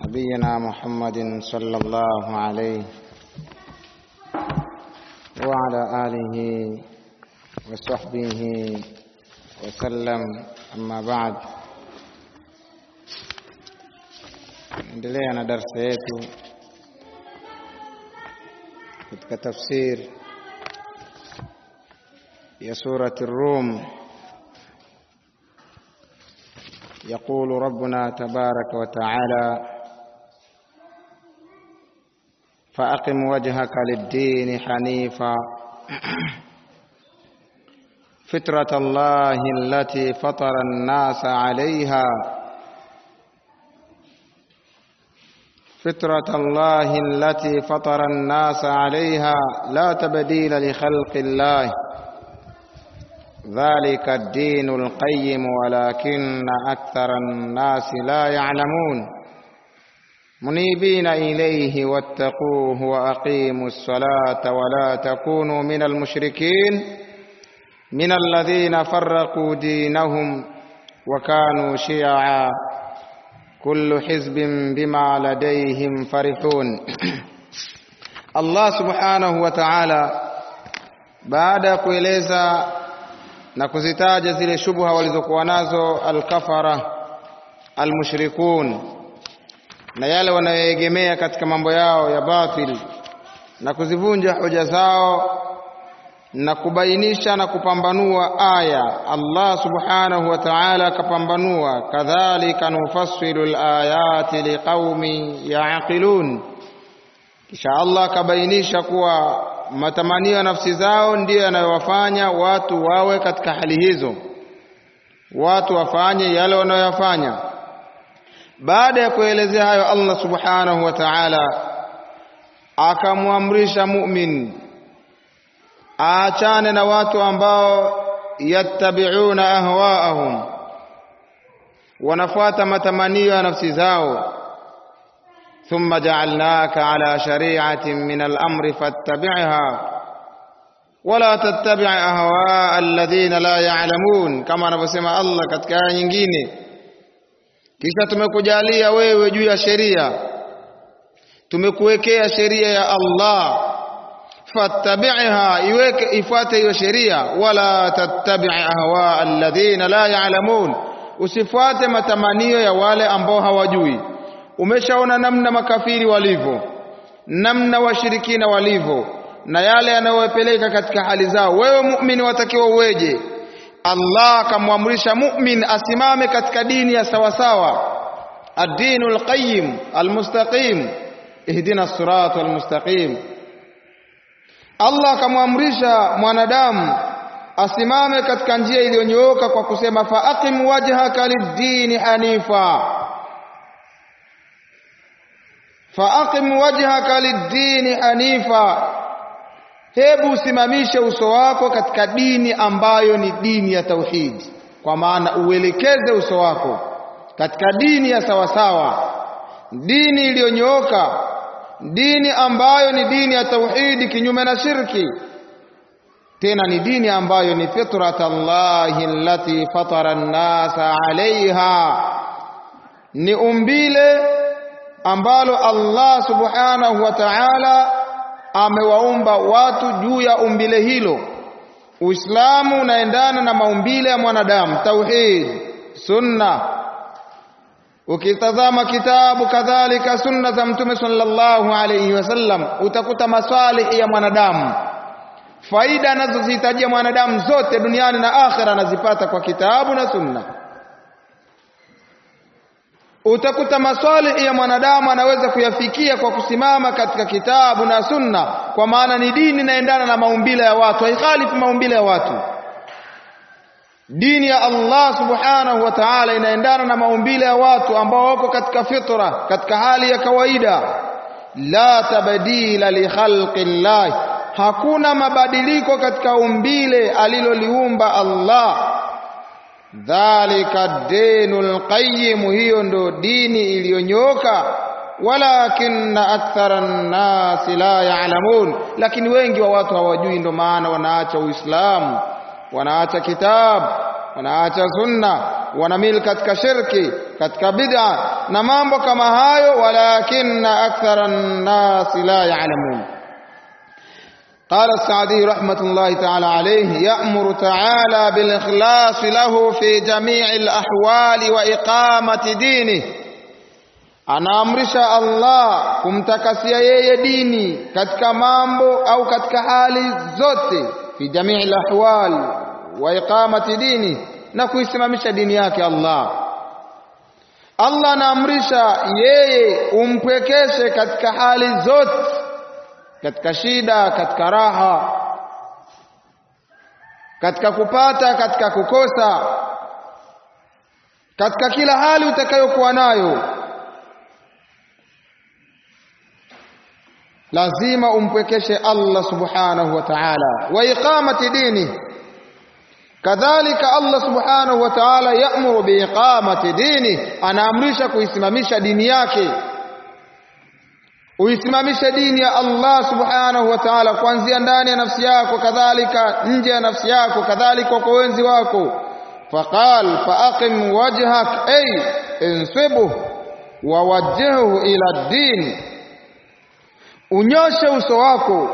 نبينا محمد صلى الله عليه وعلى آله وصحبه وسلم أما بعد endelea na darsa yetu katika tafsir ya surati Rum يقول ربنا تبارك وتعالى فأقم وجهك للدين حنيفا فطرة الله التي فطر الناس عليها فطرة الله التي فطر الناس عليها لا تبديل لخلق الله ذلك الدين القيم ولكن أكثر الناس لا يعلمون منيبين إليه واتقوه وأقيموا الصلاة ولا تكونوا من المشركين من الذين فرقوا دينهم وكانوا شيعا كل حزب بما لديهم فرحون Allah subhanahu wa ta'ala baada ya kueleza na kuzitaja zile shubha walizokuwa nazo alkafara almushrikun na yale wanayoegemea katika mambo yao ya batil na kuzivunja hoja zao na kubainisha na kupambanua aya Allah subhanahu wa ta'ala akapambanua kadhalika nufassilu alayati liqaumin yaqilun kisha Allah akabainisha kuwa matamanio ya nafsi zao ndiyo yanayowafanya watu wawe katika hali hizo watu wafanye yale wanayoyafanya baada ya kuelezea hayo Allah subhanahu wa ta'ala akamwamrisha mu'min aachane na watu ambao yattabi'una ahwaahum wanafuata matamanio ya nafsi zao ثم جعلناك على شريعة من الأمر فاتبعها ولا تتبع أهواء الذين لا يعلمون كما anavyosema Allah katika aya nyingine kisha tumekujalia wewe juu ya sheria tumekuwekea sheria ya Allah fattabi'ha iweke ifuate hiyo sheria wala tattabi' ahwa alladhina la ya'lamun usifuate matamanio ya wale ambao hawajui umeshaona namna makafiri walivyo namna washirikina walivyo na yale yanayowapeleka katika hali zao wewe muumini watakiwa uweje Allah akamwamrisha mu'min asimame katika dini ya sawasawa ad-dinul qayyim al-mustaqim ihdina as-siratal mustaqim Allah akamwamrisha mwanadamu asimame katika njia iliyonyooka kwa kusema faaqim wajhaka lid-dini hanifa faaqim wajhaka lid-dini hanifa hebu usimamishe uso wako katika dini ambayo ni dini ya tauhid kwa maana uelekeze uso wako katika dini ya sawasawa dini iliyonyooka dini ambayo ni dini ya tauhidi kinyume na shirki tena ni dini ambayo ni fitrat Allahi allati fatara an-nasa alaiha ni umbile ambalo Allah subhanahu wa ta'ala amewaumba watu juu ya umbile hilo Uislamu unaendana na maumbile ya mwanadamu tauhid sunna ukitazama kitabu kadhalika sunna za mtume sallallahu alayhi wasallam utakuta maswalihi ya mwanadamu faida anazozihitajia mwanadamu zote duniani na akhera anazipata kwa kitabu na sunna utakuta maswalihi ya mwanadamu anaweza kuyafikia kwa kusimama katika kitabu na sunna kwa maana ni dini inaendana na maumbile ya watu haikhalifu maumbile ya watu dini ya Allah subhanahu wa ta'ala inaendana na maumbile ya watu ambao wako katika fitra katika hali ya kawaida la tabdila li khalqillah hakuna mabadiliko katika umbile aliloliumba Allah dhalika dinul qayyim hiyo ndo dini iliyonyoka walakinna akthara an-nasi la ya'lamun lakini wengi wa watu hawajui ndo maana wanaacha uislamu wanaacha kitabu wanaacha sunna wanamili katika shirki katika bid'a na mambo kama hayo walakinna akthara an-nasi la ya'lamun قال السعدي رحمة الله تعالى عليه يأمر تعالى بالإخلاص له في جميع الأحوال وإقامة دينه anaamrisha Allah kumtakasia yeye dini katika mambo au katika hali zote fi jamii lahwal wa iqamati dini na kuisimamisha dini yake Allah Allah anaamrisha yeye umpwekeshe katika hali zote katika shida katika raha katika kupata katika kukosa katika kila hali utakayokuwa nayo lazima umpwekeshe Allah subhanahu wa ta'ala wa iqamati dini kadhalika Allah subhanahu wa ta'ala ya'muru bi iqamati dini anaamrisha kuisimamisha dini yake uisimamishe dini ya Allah subhanahu wa ta'ala kuanzia ndani ya nafsi yako kadhalika nje ya nafsi yako kadhalika kwa wenzi wako faqal faaqim wajhak ay insibuhu wa wajjihhu ila din unyoshe uso wako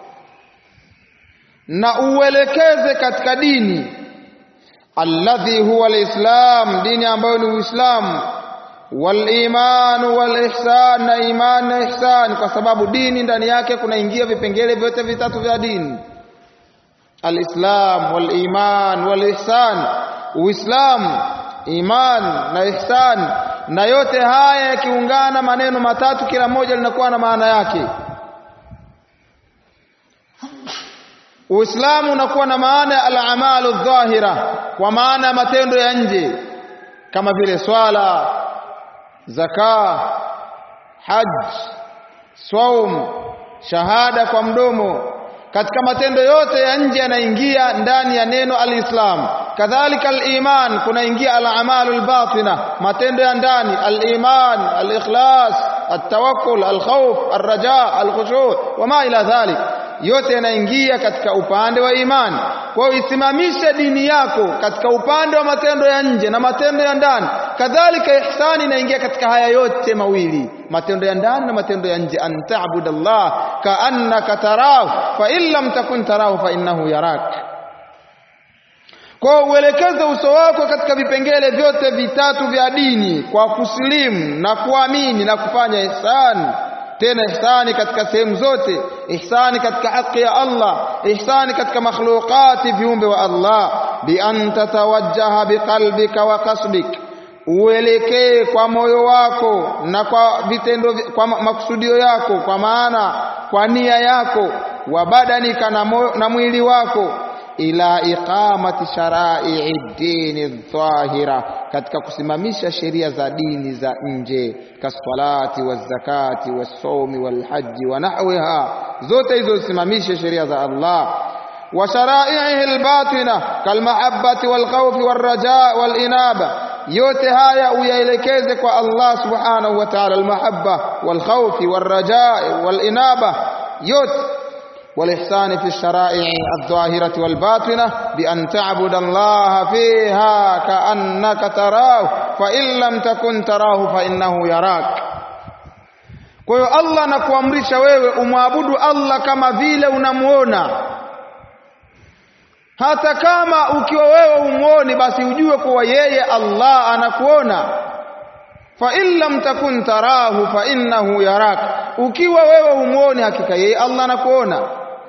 na uelekeze katika dini alladhi huwa alislam dini ambayo ni uislamu waliman walihsan na iman na ihsan kwa sababu dini ndani yake kunaingia vipengele vyote vitatu vya dini alislam waliman walihsan uislamu iman na ihsan na yote haya yakiungana maneno matatu kila moja linakuwa na maana yake Uislamu unakuwa na maana ya al-amalu dhahira kwa maana ya matendo ya nje kama vile swala zaka haj saum shahada kwa mdomo katika matendo yote ya nje yanaingia ndani ya neno al-Islam kadhalika al-iman kunaingia al-amalu al-batina matendo ya ndani al-iman al-ikhlas at-tawakkul al-khawf ar-raja al-khushu' wama ila dhalik yote yanaingia katika upande wa imani kwa hiyo isimamishe dini yako katika upande wa matendo ya nje na matendo ya ndani kadhalika ihsani inaingia katika haya yote mawili matendo ya ndani na matendo ya nje an ta'budallah ka'annaka tarahu fa in lam takun tarahu fa innahu yarak kwa uelekeze uso wako katika vipengele vyote vitatu vya dini kwa kusilimu na kuamini na kufanya ihsani tena ihsani katika sehemu zote ihsani katika haki ya Allah ihsani katika makhluqati viumbe wa Allah bi an tatawajjaha biqalbika wa kasbik uelekee kwa moyo wako na kwa vitendo kwa makusudio yako kwa maana kwa nia yako wa badanika na, na mwili wako ila iqamati shara'i dini dhahira katika kusimamisha sheria za dini za nje kaswalati wazakati wasomi walhaji wa nahwiha zote hizo zisimamishe sheria za Allah wa shara'ihi albatina kalmahabbati walkhawfi warraja walinaba yote haya uyaelekeze kwa Allah subhanahu wa ta'ala almahabba walkhawfi warraja walinaba yote والإحسان في الشرائع الظاهرة والباطنة بأن تعبد الله فيها كأنك تراه فإن لم تكن تراه فإنه يراك kwa hiyo Allah anakuamrisha wewe umwabudu Allah kama vile unamuona hata kama ukiwa wewe umuoni basi ujue kuwa yeye Allah anakuona fa in lam takun tarahu fa innahu yarak ukiwa wewe umuoni hakika yeye Allah anakuona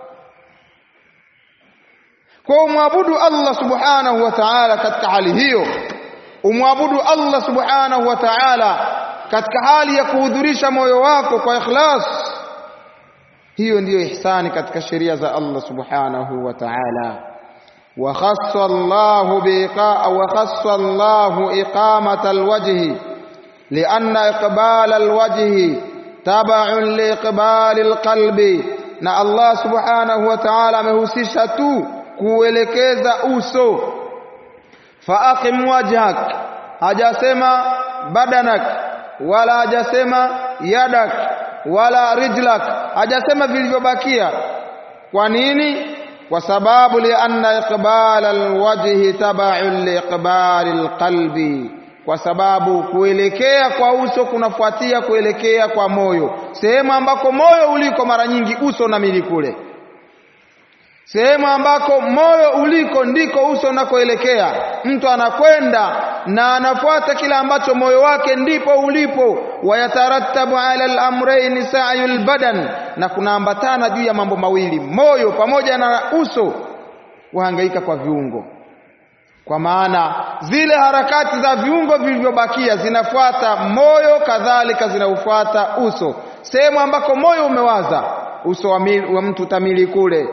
kwa umwabudu Allah subhanahu wa ta'ala katika hali hiyo umwabudu Allah subhanahu wa ta'ala katika hali ya kuhudhurisha moyo wako kwa ikhlas hiyo ndiyo ihsani katika sheria za Allah subhanahu wa ta'ala وخص الله بإقاء وخص الله إقامة الوجه لأن إقبال الوجه تبع لإقبال القلب na Allah subhanahu wa ta'ala amehusisha tu kuelekeza uso faaqim wajhak hajasema badanak wala hajasema yadak wala rijlak hajasema vilivyobakia kwa nini kwa sababu lianna iqbal alwajhi tab'un liiqbal alqalbi kwa sababu kuelekea kwa uso kunafuatia kuelekea kwa moyo. Sehemu ambako moyo uliko, mara nyingi uso unamili kule. Sehemu ambako moyo uliko ndiko uso unakoelekea. Mtu anakwenda na anafuata kila ambacho moyo wake ndipo ulipo. Wayatarattabu ala al-amrayn sa'yul badan, na kunaambatana juu ya mambo mawili, moyo pamoja na uso, wahangaika kwa viungo kwa maana zile harakati za viungo vilivyobakia zinafuata moyo, kadhalika zinaufuata uso. Sehemu ambako moyo umewaza, uso wa, mil, wa mtu utamili kule.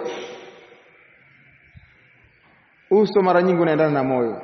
Uso mara nyingi unaendana na moyo,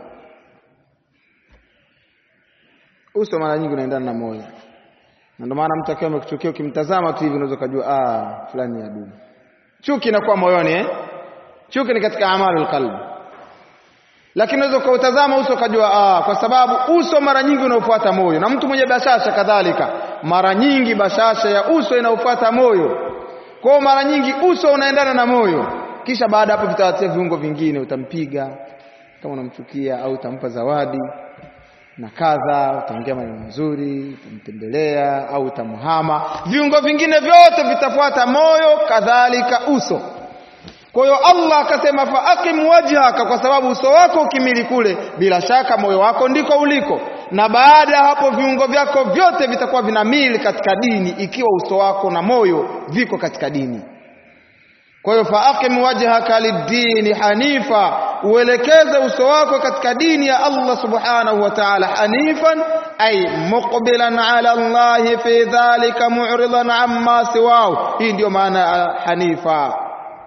uso mara nyingi unaendana na moyo, na ndio maana mtu akiwa amekuchukia, ukimtazama tu hivi unaweza kujua ah, fulani ya dumu. Chuki inakuwa moyoni eh? Chuki ni katika amalul qalbi lakini unaweza ukautazama uso ukajua, ah, kwa sababu uso mara nyingi unaofuata moyo, na mtu mwenye bashasha kadhalika, mara nyingi bashasha ya uso inaofuata moyo. Kwa hiyo mara nyingi uso unaendana na moyo, kisha baada hapo vitawatia viungo vingine, utampiga kama unamchukia, au utampa zawadi na kadha, utaongea maneno mazuri, utamtembelea au utamhama. Viungo vingine vyote vitafuata moyo, kadhalika uso. Kwa hiyo Allah akasema fa aqim wajhaka, kwa sababu uso wako ukimili kule, bila shaka moyo wako ndiko uliko, na baada ya hapo viungo vyako vyote vitakuwa vinamili katika dini, ikiwa uso wako na moyo viko katika dini. Kwa hiyo fa aqim wajhaka lid-dini hanifa, uelekeze uso wako katika dini ya Allah subhanahu wa ta'ala, hanifan ay muqbilan ala Allah fi dhalika mu'ridan amma siwahu. Hii ndiyo maana ya hanifa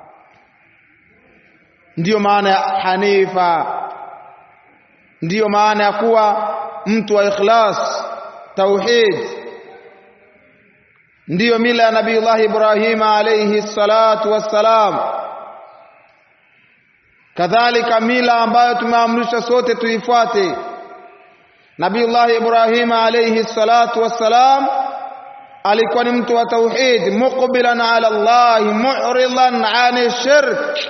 ndiyo maana ya hanifa, ndiyo maana ya kuwa mtu wa ikhlas, tauhid. Ndiyo mila ya Nabiyullah Ibrahim alayhi salatu wassalam, kadhalika mila ambayo tumeamrishwa sote tuifuate. Nabiyullah Ibrahim alayhi salatu wassalam alikuwa ni mtu wa tauhid, muqbilan ala Allah, mu'ridan ani shirk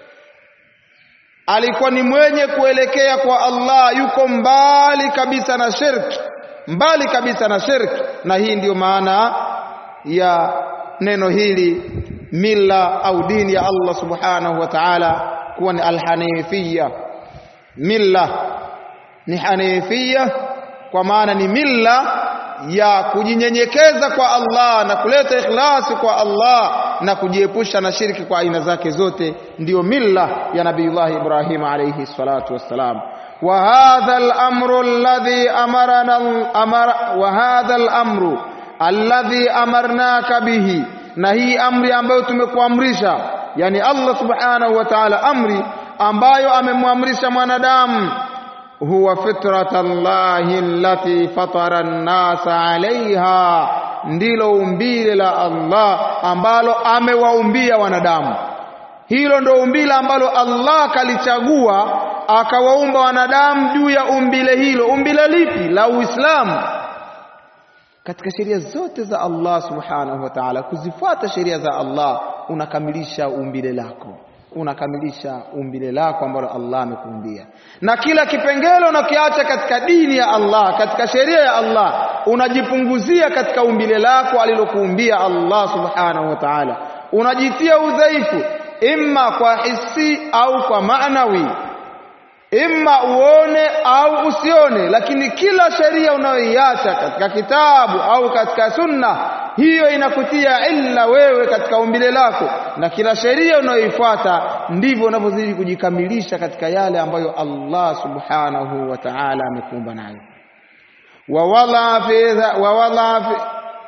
alikuwa ni mwenye kuelekea kwa Allah, yuko mbali kabisa na shirki, mbali kabisa na shirki. Na hii ndiyo maana ya neno hili mila au dini ya Allah subhanahu wa ta'ala kuwa ni alhanifia. Milla ni hanifia, kwa maana ni milla ya kujinyenyekeza kwa Allah na kuleta ikhlasi kwa Allah na kujiepusha na shirki kwa aina zake zote, ndiyo milla ya Nabiyullah Ibrahim alayhi salatu wassalam. wa hadha al-amru alladhi amarana amara wa hadha al-amru alladhi amarnaka bihi, na hii amri ambayo tumekuamrisha, yani Allah subhanahu wa ta'ala, amri ambayo amemwamrisha mwanadamu huwa fitrata llahi allati fatara an-nasa alaiha, ndilo umbile la Allah ambalo amewaumbia wanadamu. Hilo ndo umbile ambalo Allah kalichagua akawaumba wanadamu juu ya umbile hilo. Umbile lipi? La Uislamu. Katika sheria zote za Allah subhanahu wa ta'ala, kuzifuata sheria za Allah unakamilisha umbile lako unakamilisha umbile lako ambalo Allah amekuumbia, na kila kipengele unakiacha katika dini ya Allah, katika sheria ya Allah, unajipunguzia katika umbile lako alilokuumbia Allah subhanahu wa ta'ala. Unajitia udhaifu imma kwa hisi au kwa maanawi, imma uone au usione, lakini kila sheria unayoiacha katika kitabu au katika sunna hiyo inakutia illa wewe katika umbile lako, na kila sheria unayoifuata ndivyo unavyozidi kujikamilisha katika yale ambayo Allah subhanahu wa ta'ala amekuumba nayo. wawala fi wawala fi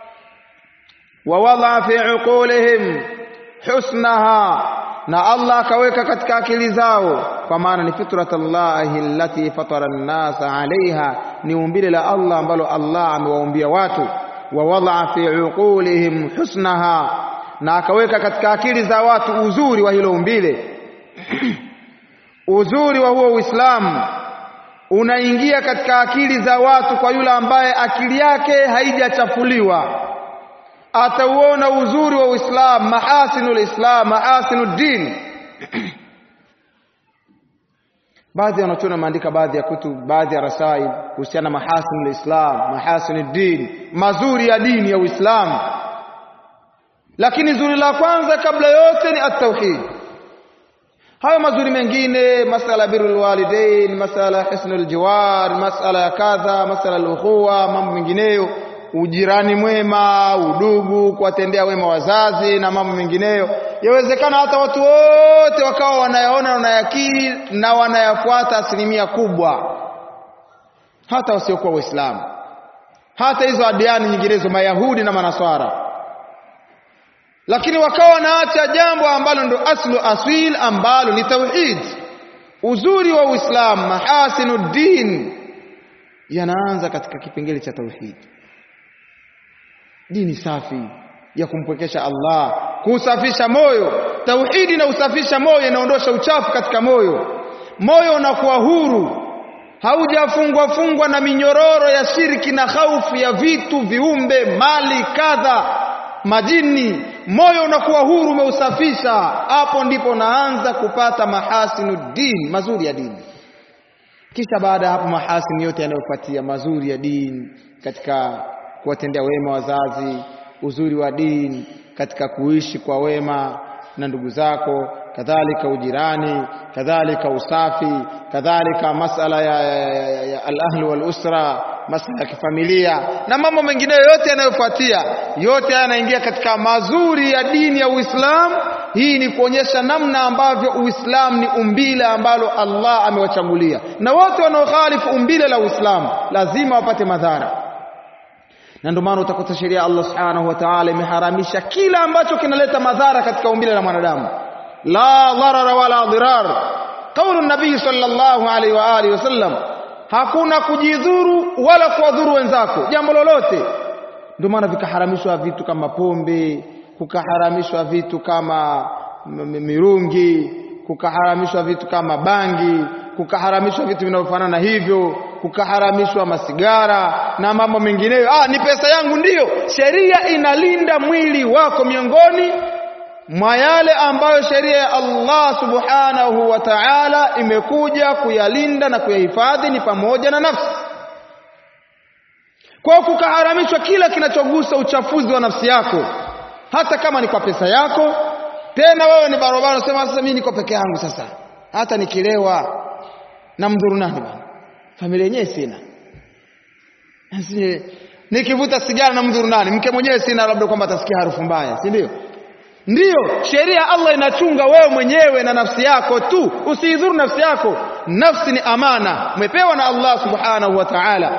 wawala fi uqulihim husnaha, na Allah akaweka katika akili zao, kwa maana ni fitratallahi allati fatara an-nasa alaiha, ni umbile la Allah ambalo Allah amewaumbia watu wa wadaa fi uqulihim husnaha, na akaweka katika akili za watu uzuri wa hilo umbile. uzuri wa huo Uislamu unaingia katika akili za watu kwa yule ambaye akili yake haijachafuliwa, atauona uzuri wa Uislamu, mahasinul Islam, mahasinud din baadhi ya wanachuoni wameandika baadhi ya kutub baadhi ya rasail kuhusiana na mahasin lislam mahasin din mazuri ya dini ya uislamu lakini zuri la kwanza kabla yote ni at-tauhid hayo mazuri mengine masala birrul walidain masala husnul jiwar masala ya kadha masala al-ukhuwa mambo mengineyo ujirani mwema udugu kuwatendea wema wazazi na mambo mengineyo yawezekana hata watu wote wakawa wanayaona wanayakiri na wanayafuata asilimia kubwa hata wasiokuwa waislamu hata hizo adiani nyinginezo mayahudi na manaswara lakini wakawa wanaacha jambo ambalo ndo aslu aswil ambalo ni tauhid uzuri wa uislamu mahasinu din yanaanza katika kipengele cha tauhid dini safi ya kumpwekesha Allah kusafisha moyo tauhidi na usafisha moyo inaondosha uchafu katika moyo moyo unakuwa huru haujafungwa fungwa na minyororo ya shirki na haufu ya vitu viumbe mali kadha majini moyo unakuwa huru umeusafisha hapo ndipo unaanza kupata mahasinu din mazuri ya dini kisha baada ya hapo mahasini yote yanayofuatia mazuri ya dini katika kuwatendea wema wazazi uzuri wa dini katika kuishi kwa wema na ndugu zako kadhalika ujirani kadhalika usafi kadhalika masala ya, ya, ya, ya al-ahli wal usra masala ya kifamilia na mambo mengine yote yanayofuatia yote yanaingia katika mazuri ya dini ya Uislamu hii ni kuonyesha namna ambavyo Uislamu ni umbile ambalo Allah amewachagulia na wote wanaokhalifu umbile la Uislamu lazima wapate madhara na ndio maana utakuta sheria Allah subhanahu wa ta'ala imeharamisha kila ambacho kinaleta madhara katika umbile la mwanadamu la dharara wala dirar kaulu nabii sallallahu alaihi wa alihi wasallam hakuna kujidhuru wala kuwadhuru wenzako jambo lolote ndio maana vikaharamishwa vitu kama pombe kukaharamishwa vitu kama mirungi kukaharamishwa vitu kama bangi kukaharamishwa vitu vinavyofanana hivyo kukaharamishwa masigara na mambo mengineyo ah ni pesa yangu ndiyo sheria inalinda mwili wako miongoni mwa yale ambayo sheria ya Allah subhanahu wa ta'ala imekuja kuyalinda na kuyahifadhi ni pamoja na nafsi kwa kukaharamishwa kila kinachogusa uchafuzi wa nafsi yako hata kama ni kwa pesa yako tena wewe ni barabara unasema sasa mimi niko peke yangu sasa hata nikilewa na mdhuru nani bwana familia yenyewe sina nikivuta sigara na mdhuru nani mke mwenyewe sina labda kwamba atasikia harufu mbaya si ndio ndiyo sheria Allah inachunga wewe mwenyewe na nafsi yako tu usiidhuru nafsi yako nafsi ni amana umepewa na Allah subhanahu wa ta'ala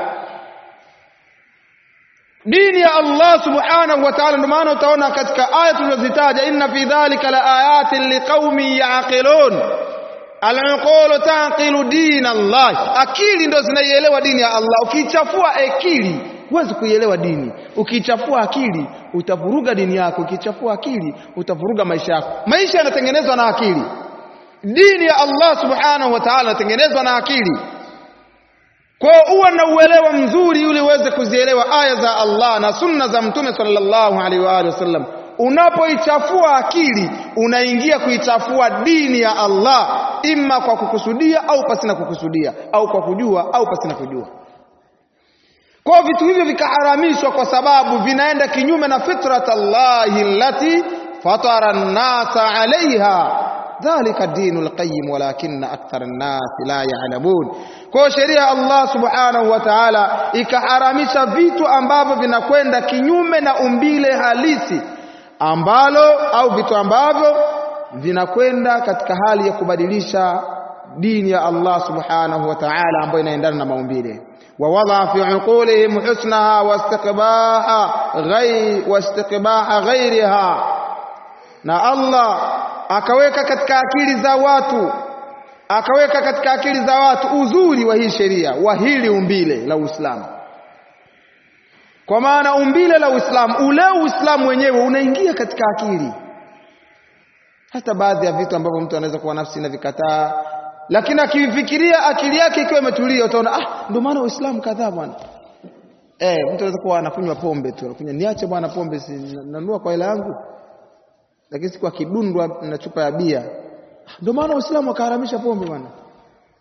dini ya Allah subhanahu wa ta'ala ndio maana utaona katika aya tulizozitaja inna fi dhalika la ayatin liqaumin yaqilun al-uqulu taqilu din Allah akili ndo zinaielewa dini ya Allah ukichafua akili huwezi kuielewa dini ukichafua akili utavuruga dini yako ukichafua akili utavuruga maisha yako maisha yanatengenezwa na akili dini ya Allah subhanahu wa ta'ala inatengenezwa na akili kwa uwe na uelewa mzuri ili uweze kuzielewa aya za Allah na sunna za mtume sallallahu alaihi wa alihi wasallam unapoichafua akili unaingia kuichafua dini ya Allah imma kwa kukusudia au pasina kukusudia au kwa kujua au pasina kujua kwa vitu hivyo vikaharamishwa kwa sababu vinaenda kinyume na fitrat Allahi allati fatara an-nasa alaiha dhalika dinul qayyim walakinna akthara an-nas la ya'lamun kwa sheria Allah subhanahu wa ta'ala ikaharamisha vitu ambavyo vinakwenda kinyume na umbile halisi ambalo au vitu ambavyo vinakwenda katika hali ya kubadilisha dini ya Allah subhanahu wa ta'ala ambayo inaendana na maumbile ووضع في عقولهم حسنها واستقباح غير واستقباح غيرها na Allah akaweka katika akili za watu akaweka katika akili za watu uzuri wa hii sheria wa hili umbile la Uislamu kwa maana umbile la Uislamu ule Uislamu wenyewe unaingia katika akili hata baadhi ya vitu ambavyo mtu anaweza kuwa nafsi na vikataa lakini akifikiria akili yake ikiwa imetulia utaona ah ndio maana Uislamu kadhaa bwana eh mtu anaweza kuwa anakunywa pombe tu anakunywa niache bwana pombe si nanunua kwa hela yangu lakini siku akidundwa na chupa ya bia ndio maana Uislamu akaharamisha pombe bwana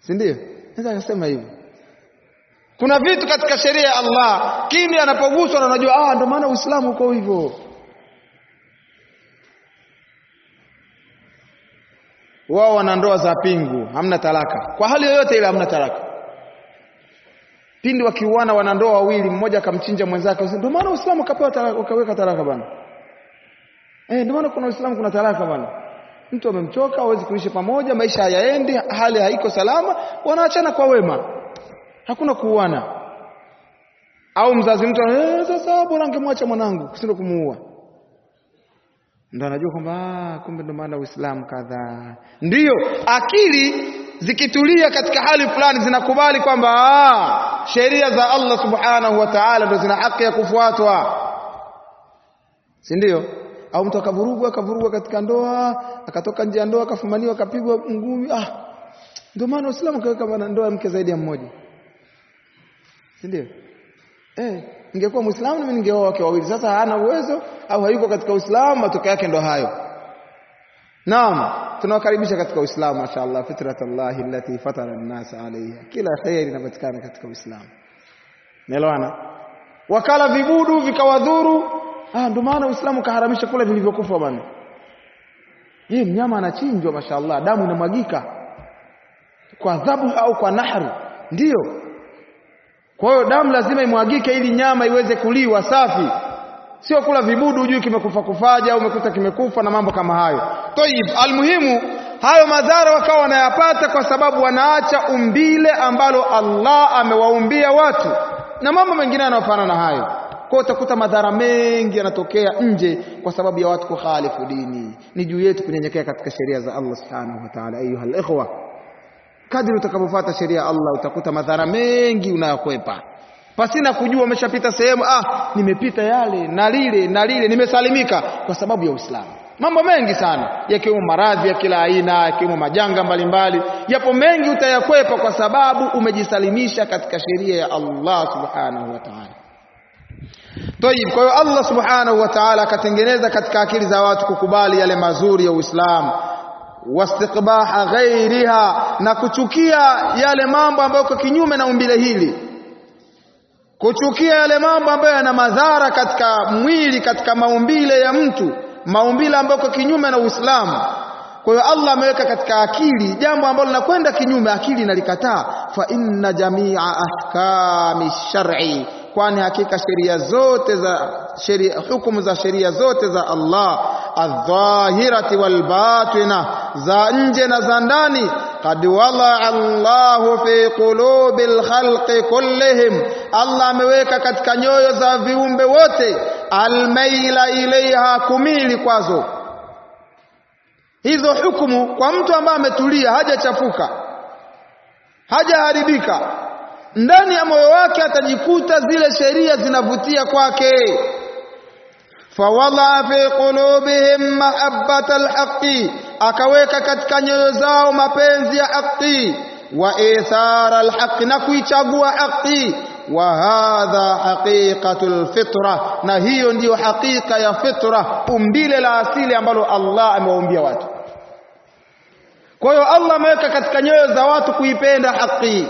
si ndio? Naweza kusema hivyo. Kuna vitu katika sheria ya Allah kindi anapoguswa na unajua, ah, ndio maana Uislamu uko hivyo. Wao wana ndoa za pingu, hamna talaka kwa hali yoyote ile, hamna talaka. Pindi wakiuana wanandoa wawili, mmoja akamchinja mwenzake, ndio maana Uislamu ukapewa talaka, ukaweka talaka bana. Eh, ndio maana kuna Uislamu kuna talaka bana. Mtu amemchoka, hawezi kuishi pamoja, maisha hayaendi, hali haiko salama, wanaachana kwa wema, hakuna kuuana. Au mzazi mtu eh, sasa bora angemwacha mwanangu kusinde kumuua, ndo anajua kwamba ah, kumbe ndo maana Uislamu kadhaa. Ndiyo akili zikitulia katika hali fulani zinakubali kwamba ah, sheria za Allah subhanahu wa ta'ala ndo zina haki ya kufuatwa, si ndio? au mtu akavurugwa akavurugwa katika ndoa akatoka nje ya ndoa akafumaniwa akapigwa ngumi ah ndio maana Uislamu kaweka bana ndoa mke zaidi ya mmoja si ndio eh ingekuwa Muislamu mimi ningeoa wake wawili sasa hana uwezo au hayuko katika Uislamu matokeo yake ndo hayo Naam tunawakaribisha katika Uislamu mashaallah fitratallahi allati fatara an-nas alayha kila khairi inapatikana katika Uislamu Naelewana wakala vibudu vikawadhuru Ah, ndio maana Uislamu kaharamisha kula vilivyokufa bwana. Yeye mnyama anachinjwa mashaallah, damu inamwagika kwa adhabu au kwa nahru. Ndiyo. Kwa hiyo damu lazima imwagike ili nyama iweze kuliwa safi. Sio kula vibudu hujui kimekufa kufaja au umekuta kimekufa na mambo kama hayo. Tayib, almuhimu hayo madhara wakawa wanayapata kwa sababu wanaacha umbile ambalo Allah amewaumbia watu na mambo mengine yanayofanana na hayo kwa utakuta madhara mengi yanatokea nje kwa sababu ya watu kukhalifu dini. Ni juu yetu kunyenyekea katika sheria za Allah subhanahu wa ta'ala. Ayuha ikhwa, kadri utakapofuata sheria ya Allah utakuta madhara mengi unayokwepa pasina kujua. Umeshapita sehemu, ah, nimepita yale na lile na lile, nimesalimika kwa sababu ya Uislamu. Mambo mengi sana yakiwemo maradhi ya kila aina, yakiwemo majanga mbalimbali, yapo mengi utayakwepa kwa sababu umejisalimisha katika sheria ya Allah subhanahu wa ta'ala. Tayib, kwa hiyo Allah subhanahu wa ta'ala akatengeneza katika akili za watu kukubali yale mazuri ya Uislamu, wastiqbaha ghairiha, na kuchukia yale mambo ambayo kwa kinyume na umbile hili, kuchukia yale mambo ambayo yana madhara katika mwili, katika maumbile ya mtu, maumbile ambayo kwa kinyume na Uislamu. Kwa hiyo Allah ameweka katika akili jambo ambalo linakwenda kinyume, akili inalikataa. Fa inna jamia ahkami shar'i kwani hakika sheria zote za sheria hukumu za sheria zote za Allah adh-dhahirati wal batina za nje na za ndani qad wala Allahu fi qulubil khalqi kullihim Allah ameweka katika nyoyo za viumbe wote almaila ilaiha kumili kwazo hizo hukumu kwa mtu ambaye ametulia hajachafuka hajaharibika ndani ya moyo wake atajikuta zile sheria zinavutia kwake fawada fi qulubihim mahabbata alhaqi akaweka katika nyoyo zao mapenzi ya haki wa ithara alhaqi na kuichagua haki wa hadha haqiqatul fitra na hiyo ndiyo hakika ya fitra umbile la asili ambalo Allah amewaumbia watu kwa hiyo Allah ameweka katika nyoyo za watu kuipenda haki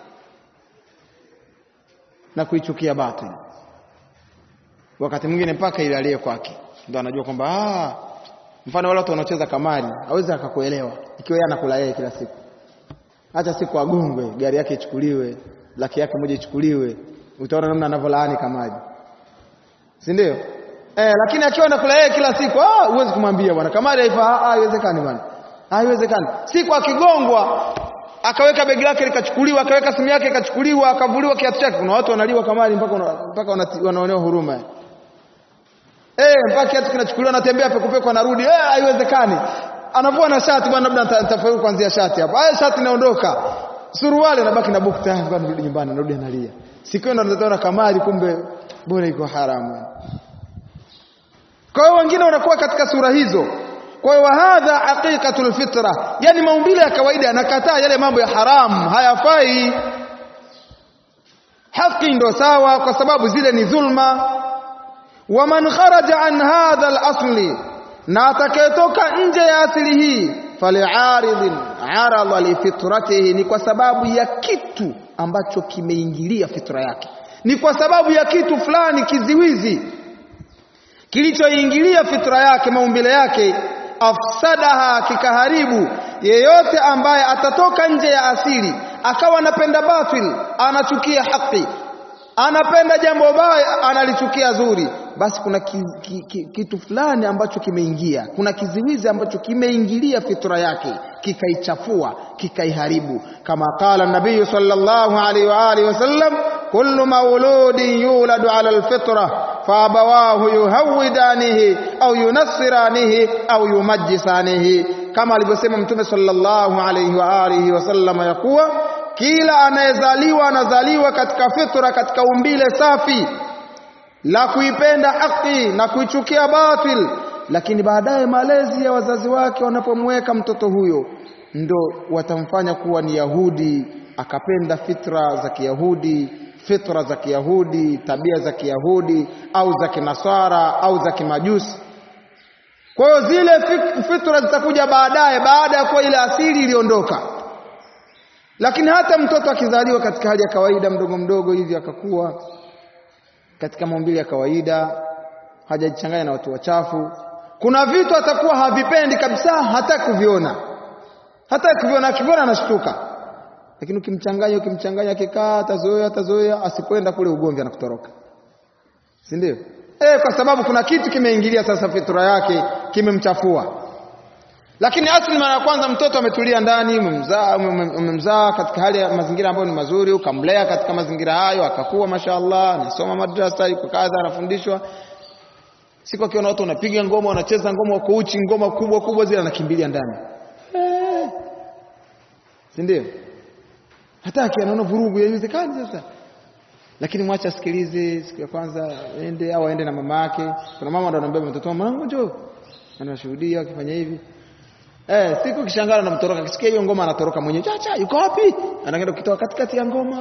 na kuichukia batili. Wakati mwingine mpaka ile aliye kwake ndo anajua kwamba ah, mfano wale watu wanaocheza kamari hawezi akakuelewa ikiwa yeye anakula yeye kila siku. Hata siku agongwe, gari yake ichukuliwe, laki yake moja ichukuliwe, utaona namna anavyolaani kamari, si ndio? Eh, lakini akiwa anakula yeye kila siku, ah, huwezi kumwambia bwana kamari haifaa. Ah, haiwezekani bwana, haiwezekani. Siku akigongwa akaweka begi lake likachukuliwa, akaweka simu yake ikachukuliwa, akavuliwa kiatu chake. Kuna watu wanaliwa kamari mpaka mpaka wanaonewa huruma eh, mpaka kiatu kinachukuliwa, anatembea pekupeku, anarudi. Eh, haiwezekani. Anavua na shati bwana, labda nitafaulu kuanzia shati hapo. Haya, shati inaondoka, suruali anabaki na buku tayari, bwana, narudi nyumbani, anarudi analia. Siku hiyo ndo nitaona kamari, kumbe bora iko haramu. Kwa hiyo wengine wanakuwa katika sura hizo kwa hiyo hadha haqiqatul fitra, yani maumbile ya kawaida yanakataa yale mambo ya haramu, hayafai. Haki ndo sawa, kwa sababu zile ni dhulma. Wa man kharaja an hadha al-asli, na atakayetoka nje ya asili hii, faliaridhin arada lifitratihi, ni kwa sababu ya kitu ambacho kimeingilia fitra yake, ni kwa sababu ya kitu fulani kiziwizi kilichoingilia fitra yake, maumbile yake, afsadaha, kikaharibu. Yeyote ambaye atatoka nje ya asili akawa anapenda batil, anachukia haki, anapenda jambo baya, analichukia zuri, basi kuna ki, ki, ki, kitu fulani ambacho kimeingia, kuna kiziwizi ambacho kimeingilia fitra yake kikaichafua, kikaiharibu, kama qala nabiyu sallallahu alaihi wa alihi wasallam, kullu mauludin yuladu ala alfitra faabawahu yuhawidanihi au yunassiranihi au yumajjisanihi, kama alivyosema Mtume sallallahu alaihi wa alihi wasallam ya kuwa kila anayezaliwa anazaliwa katika fitra, katika umbile safi la kuipenda haki na kuichukia batil, lakini baadaye malezi ya wazazi wake wanapomweka mtoto huyo ndo watamfanya kuwa ni Yahudi, akapenda fitra za Kiyahudi, fitra za Kiyahudi, tabia za Kiyahudi au za Kinasara au za Kimajusi. Kwa hiyo zile fitra zitakuja baadaye, baada ya kuwa ile asili iliondoka. Lakini hata mtoto akizaliwa katika hali ya kawaida, mdogo mdogo hivi, akakuwa katika maumbile ya kawaida, hajajichanganya na watu wachafu, kuna vitu atakuwa havipendi kabisa, hata kuviona, hata kuviona, akiviona anashtuka. Lakini ukimchanganya ukimchanganya, akikaa atazoea, atazoea, asipoenda kule ugomvi anakutoroka, si ndio? Eh, kwa sababu kuna kitu kimeingilia sasa fitra yake, kimemchafua. Lakini asili mara ya kwanza mtoto ametulia ndani, umemzaa umemzaa katika hali ya mazingira ambayo ni mazuri, ukamlea katika mazingira hayo, akakuwa mashaallah, anasoma madrasa, yuko kadha, anafundishwa. Siku akiona watu wanapiga ngoma, wanacheza ngoma, wako uchi, ngoma kubwa kubwa zile, anakimbilia ndani eh, si ndio? Hataki, anaona vurugu, haiwezekani sasa. Lakini mwacha asikilize, siku ya kwanza ende au aende na mama yake. Kuna mama ndo anambia mtoto, mwanangu njoo, anashuhudia akifanya hivi Eh, siku kishangana na mtoroka, kisikia hiyo ngoma anatoroka mwenyewe. Chacha, yuko wapi? Anaenda kukitoa katikati ya ngoma.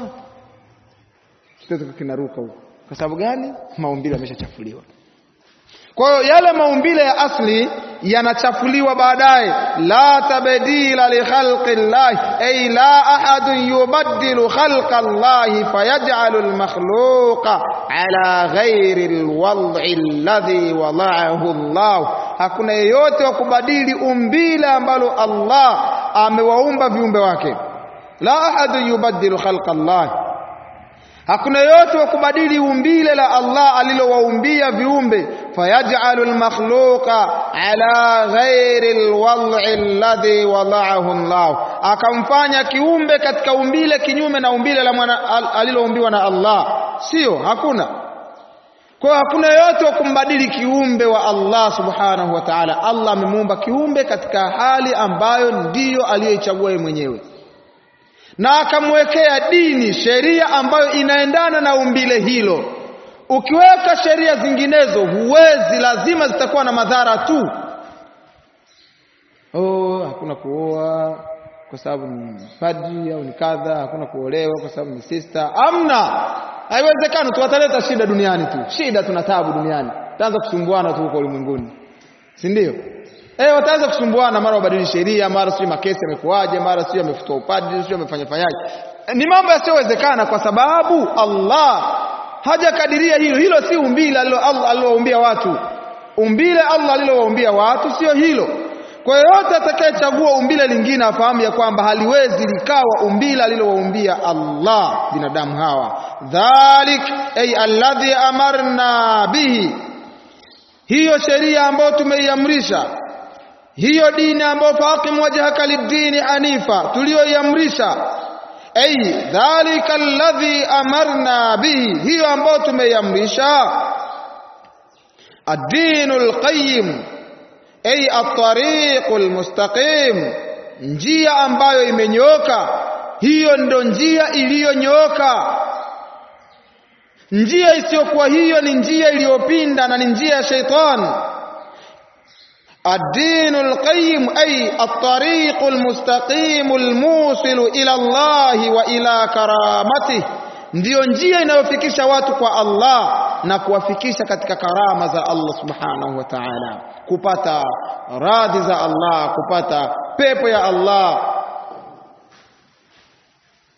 Kitoto kinaruka huko. Kwa sababu gani? Maumbile yameshachafuliwa. Kwa hiyo yale maumbile ya asli yanachafuliwa baadaye. La tabdila li khalqi llahi ay la ahadun yubaddilu khalqa llahi fayaj'alu al-makhluqa ala ghairi al-wad'i alladhi wada'ahu Allah hakuna yeyote wa kubadili umbile ambalo Allah amewaumba viumbe wake. La ahadun yubaddilu khalqa Allah, hakuna yeyote wa kubadili umbile la Allah alilowaumbia viumbe. Fayaj'alu almakhluqa ala ghairi alwad'i alladhi wada'ahu Allah, akamfanya kiumbe katika umbile kinyume na umbile la mwana aliloumbiwa na Allah. Sio, hakuna kwa hakuna yoyote wa kumbadili kiumbe wa Allah subhanahu wa ta'ala. Allah amemuumba kiumbe katika hali ambayo ndiyo aliyoichagua yeye mwenyewe, na akamwekea dini, sheria ambayo inaendana na umbile hilo. Ukiweka sheria zinginezo huwezi, lazima zitakuwa na madhara tu. Oh, hakuna kuoa kwa sababu ni padri au ni kadha, hakuna kuolewa kwa sababu ni sister. Amna, haiwezekani tu, wataleta shida duniani tu, shida tuna tabu duniani, taanza kusumbuana tu huko ulimwenguni, si ndio? Eh, wataanza kusumbuana, mara wabadili sheria, mara sio makesi yamekuaje, mara sio amefutwa upadri, sio amefanya fanyaje. Ni mambo yasiyowezekana kwa sababu Allah hajakadiria hilo. Hilo si umbile Allah alilowaumbia watu. Umbile Allah alilowaumbia watu sio hilo. Kwa yoyote atakayechagua umbile lingine afahamu ya kwamba haliwezi likawa umbile alilowaumbia Allah binadamu hawa. Dhalik ay alladhi amarna bihi, hiyo sheria ambayo tumeiamrisha, hiyo dini ambayo faqim wajhaka lid-dini hanifa tuliyoiamrisha ay dhalika alladhi amarna bihi, hiyo ambayo tumeiamrisha ad-dinul qayyim ay at-tariqul mustaqim, njia ambayo imenyooka. Hiyo ndo njia iliyonyooka. Njia isiyokuwa hiyo ni njia iliyopinda na ni njia ya shaitan. Ad-dinul qayyim ay at-tariqul mustaqimul musilu ila Allah wa ila karamatihi ndiyo njia inayofikisha watu kwa Allah na kuwafikisha katika karama za Allah subhanahu wa ta'ala, kupata radhi za Allah, kupata pepo ya Allah.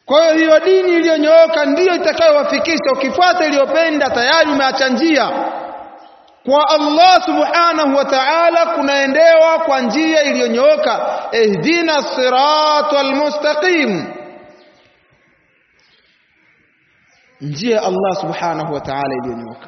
kwa hiyo hiyo dini iliyonyooka ndiyo itakayowafikisha ukifuata iliyopenda tayari umeacha njia kwa Allah subhanahu wa ta'ala kunaendewa kwa njia iliyonyooka ihdina siratal mustaqim njia ya Allah subhanahu wa ta'ala iliyonyooka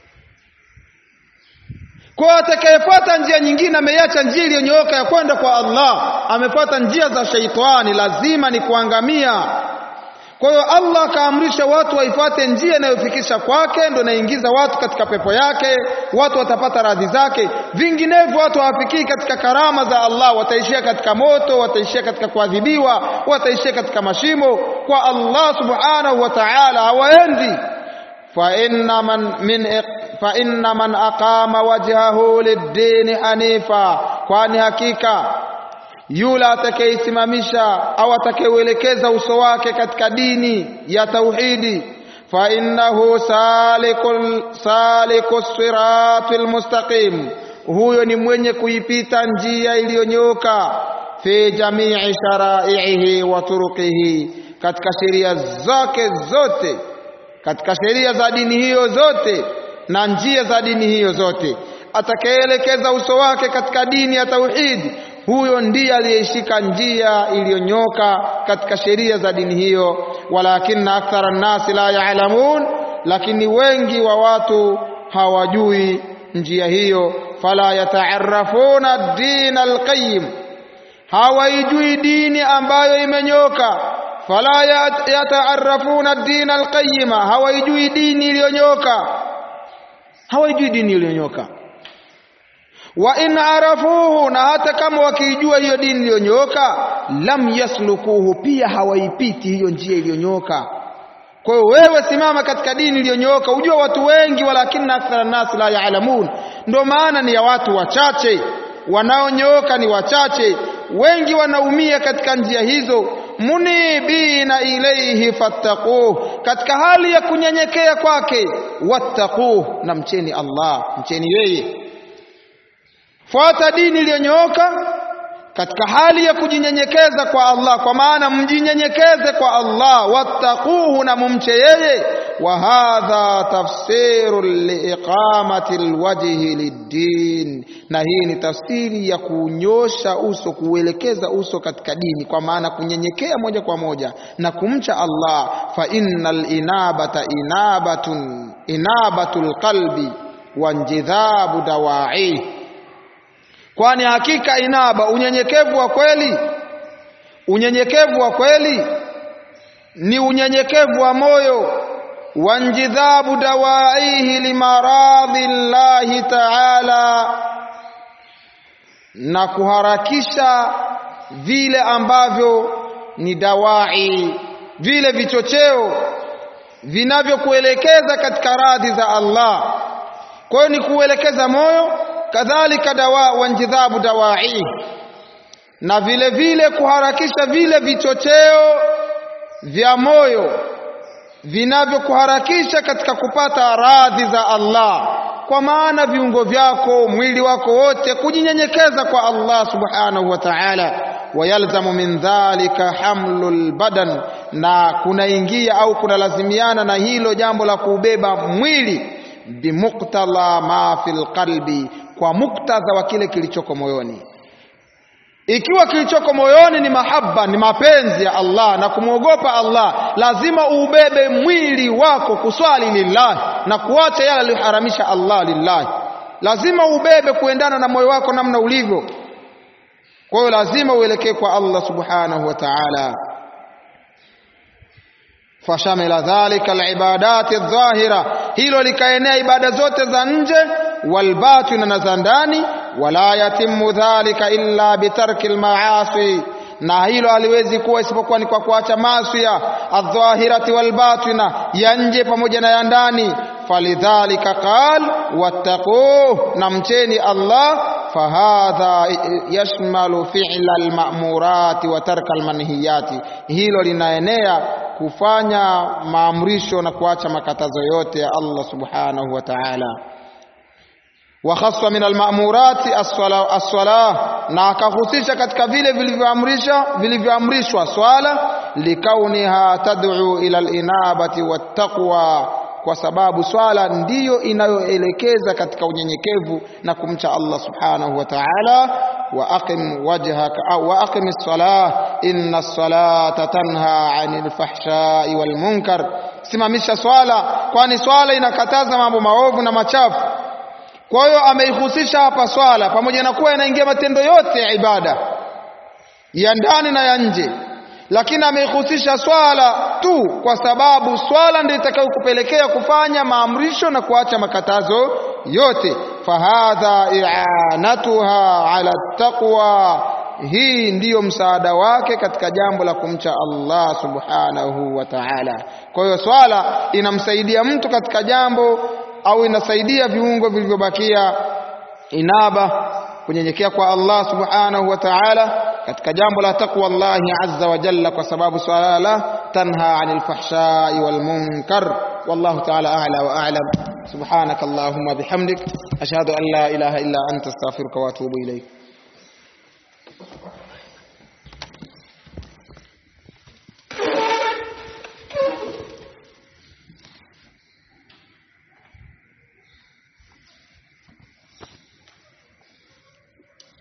kwa atakayefuata njia nyingine ameiacha njia iliyonyooka ya kwenda kwa Allah amefuata njia za shaitani lazima ni kuangamia kwa hiyo Allah akaamrisha watu waifuate njia inayofikisha kwake, ndio inaingiza watu katika pepo yake, watu watapata radhi zake. Vinginevyo watu hawafikii katika karama za Allah, wataishia katika moto, wataishia katika kuadhibiwa, wataishia katika mashimo. Kwa Allah subhanahu wa ta'ala hawaendi. fa inna man min fa inna man aqama wajhahu lid-dini hanifa, kwani hakika yule atakayeisimamisha au atakayeuelekeza uso wake katika dini ya tauhidi fa innahu salikul salikus siratil mustaqim huyo ni mwenye kuipita njia iliyonyooka fi jamii sharaihi wa turuqihi katika sheria zake zote katika sheria za dini hiyo zote na njia za dini hiyo zote atakayeelekeza uso wake katika dini ya tauhidi huyo ndiye aliyeshika njia iliyonyoka katika sheria za dini hiyo walakinna akthara nnasi la yaalamun lakini wengi wa watu hawajui njia hiyo fala yataarafuna dina alqayyim hawaijui dini ambayo imenyoka fala yataarafuna dina alqayyima hawaijui dini iliyonyoka hawaijui dini iliyonyoka wa in arafuhu na hata kama wakiijua hiyo dini iliyonyooka lam yaslukuhu pia hawaipiti hiyo njia iliyonyooka kwa hiyo wewe simama katika dini iliyonyooka ujua watu wengi walakinna akthara nasi la yaalamun ndio maana ni ya watu wachache wanaonyooka ni wachache wengi wanaumia katika njia hizo munibina ilaihi fattaquh katika hali ya kunyenyekea kwake wattaquh na mcheni Allah mcheni yeye fuata dini iliyonyooka katika hali ya kujinyenyekeza kwa Allah kwa maana mjinyenyekeze kwa Allah wattaquhu na mumche yeye wa hadha tafsiru liiqamati alwajhi liddin na hii ni tafsiri ya kunyosha uso kuelekeza uso katika dini kwa maana kunyenyekea moja kwa moja na kumcha Allah fa innal inabata inabatun inabatul qalbi wa njidhabu dawai kwani hakika inaba unyenyekevu wa kweli unyenyekevu wa kweli ni unyenyekevu wa moyo wanjidhabu dawaihi limaradhi llahi taala na kuharakisha vile ambavyo ni dawai vile vichocheo vinavyokuelekeza katika radhi za Allah kwa hiyo ni kuelekeza moyo kadhalika dawa wanjidhabu dawai na vile vile kuharakisha vile vichocheo vya moyo vinavyokuharakisha katika kupata radhi za Allah kwa maana viungo vyako mwili wako wote kujinyenyekeza kwa Allah subhanahu wa ta'ala wayalzamu min dhalika hamlul badan na kunaingia au kunalazimiana na hilo jambo la kuubeba mwili bimuktadha ma fil qalbi kwa muktadha wa kile kilichoko moyoni ikiwa kilichoko moyoni ni mahaba ni mapenzi ya Allah na kumwogopa Allah lazima ubebe mwili wako kuswali lillahi na kuacha yale aliyoharamisha Allah lillahi lazima ubebe kuendana na moyo wako namna ulivyo kwa hiyo lazima uelekee kwa Allah subhanahu wa ta'ala fashamila dhalika alibadati adh-dhahira hilo likaenea ibada zote za nje walbatina na za ndani wala yatimu dhalika illa bitarki almaasi na hilo haliwezi kuwa isipokuwa ni kwa kuacha maasi adh-dhahirati walbatina ya nje pamoja na ya ndani falidhalika qal wattaquh na mcheni Allah fahadha yashmalu fi'la alma'murati wa tarka almanhiyati hilo linaenea kufanya maamrisho na kuacha makatazo yote ya Allah subhanahu wa ta'ala wakhassa min alma'murati as-salah na akahusisha katika vile vilivyoamrisha vilivyoamrishwa swala likauniha tad'u ila al-inabati wattaqwa kwa sababu swala ndiyo inayoelekeza katika unyenyekevu na kumcha Allah subhanahu wa ta'ala wa aqim wajhaka au wa aqim as-salah inna as-salata tanha 'anil fahsha'i wal munkar simamisha swala kwani swala inakataza mambo maovu na machafu kwa hiyo ameihusisha hapa swala pamoja na kuwa inaingia matendo yote ya ibada ya ndani na ya nje lakini ameihusisha swala tu kwa sababu swala ndio itakayokupelekea kufanya maamrisho na kuacha makatazo yote fahadha i'anatuha ala taqwa hii ndiyo msaada wake katika jambo la kumcha Allah subhanahu wa ta'ala kwa hiyo swala inamsaidia mtu katika jambo au inasaidia viungo vilivyobakia inaba kunyenyekea kwa Allah subhanahu wa ta'ala katika jambo la taqwa Allah azza wa jalla kwa sababu swala tanha 'anil fahsha'i wal munkar wallahu ta'ala a'la wa a'lam subhanaka allahumma bihamdik ashhadu an la ilaha illa anta astaghfiruka wa atubu ilayk